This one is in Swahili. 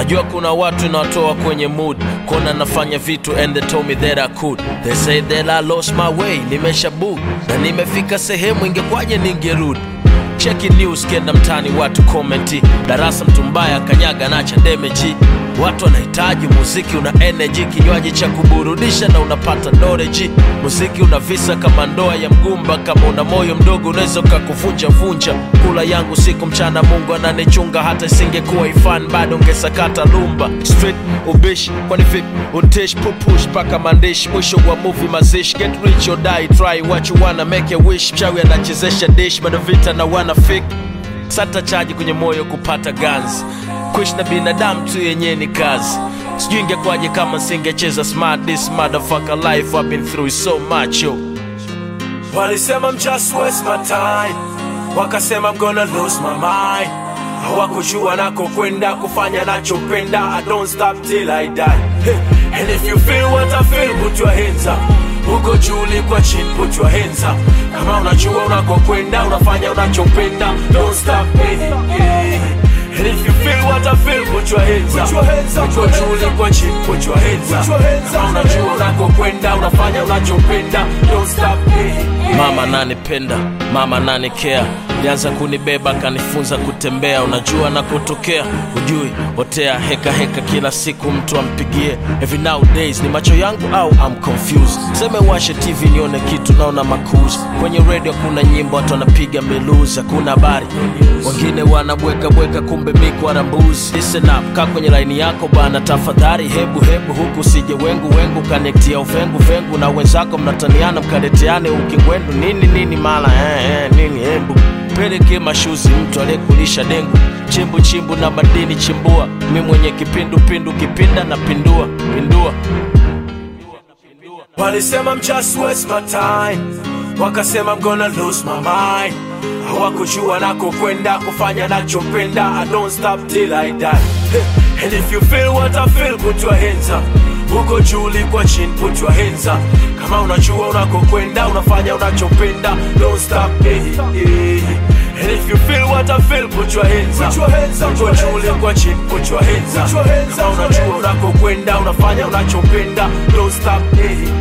najua kuna watu nawatoa kwenye mood kona nafanya vitu and they told me that I could they say that I lost my way nimesha book na nimefika sehemu ingekwaje ningerudi cheki news kenda mtani watu komenti darasa mtu mbaya kanyaga nacha demeji watu wanahitaji muziki una energy kinywaji cha kuburudisha na unapata noreji muziki una visa kama ndoa ya mgumba kama una moyo mdogo unaweza ukakuvunja vunja kula yangu siku mchana mungu ananichunga hata isingekuwa ifan bado ungesakata lumba street ubishi kwani vipi utish pupush paka mandishi mwisho wa movie mazishi get rich or die try what you wanna make a wish mchawi anachezesha dish bado vita na wana fake sata chaji kwenye moyo kupata ganzi kuishi na binadamu tu yenyewe ni kazi sijui ingekwaje kama singecheza smart this motherfucker life I've been through so much yo walisema I'm just waste my time wakasema I'm gonna lose my mind hawakujua nako kwenda kufanya nachopenda I don't stop till I die hey. and if you feel what I feel put your hands up uko juu kwa chini put your hands up kama unajua unakokwenda unafanya unachopenda don't stop hey, hey. And if you feel what I feel, put your hands up. Uko juu kwa chini, put your hands up. Kama unajua unakokwenda, unafanya unachopenda, don't stop. Hey, hey. Mama nanipenda, mama nanikea, lianza kunibeba kanifunza kutembea, unajua na kutokea, ujui otea heka heka, kila siku mtu ampigie. Every nowadays ni macho yangu au I'm confused. Seme washe TV nione kitu, naona makuzi kwenye radio, kuna nyimbo watu wanapiga miluzi, hakuna habari, wengine wanabweka bweka, kumbe miku arambuzi. Listen up, kaa kwenye laini yako bana, tafadhali, hebu hebu huku sije wengu wengu, kanektia uvengu vengu na wenzako, mnataniana mkaleteane ukingwendu nini nini mala eh, eh, nini hebu peleke mashuzi mtu aliyekulisha dengu chimbu chimbu na madini chimbua mi mwenye kipindu pindu kipinda na pindua pindua walisema I'm just waste my time wakasema I'm gonna lose my mind hawakujua nako kwenda kufanya nachopenda I don't stop till I die and if you feel what I feel put your hands up uko juu kwa chini put your hands up kama unajua unakokwenda unafanya unachopenda don't stop hey, hey. And if you feel what I feel, put your hands up. Uko juu kwa chini, put your hands up. Kama unajua unakokwenda, unafanya unachopenda, don't stop. Hey,